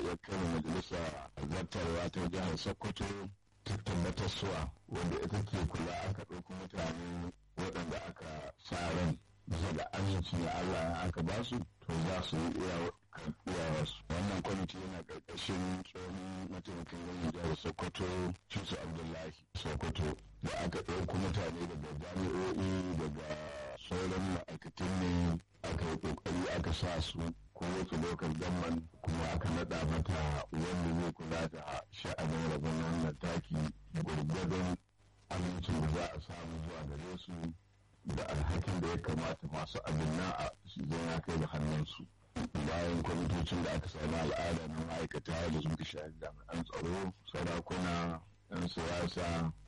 ya kai majalisa zartarwa ta jihar sokoto ta tabbatar suwa wanda ita ke kula aka ɗauki mutane waɗanda aka sa ran bisa da aminci na Allah ya aka ba su to za su yi iya wasu wannan kwamiti yana ƙarƙashin tsohon mataimakin gwamnan jihar sokoto cisu abdullahi sokoto da aka ɗauko mutane daga jami'o'i daga sauran ma'aikatan ne aka yi ƙoƙari aka sa su kowace lokal gamman kuma aka naɗa mata wanda zai kula da sha'anin rabon wannan taki gwargwadon amincin da za a samu zuwa gare su da alhakin da ya kamata masu abin na a zai ya kai da hannunsu bayan kwamitocin da aka sami al'ada na ma'aikata da suka shafi jami'an tsaro sarakuna 'yan siyasa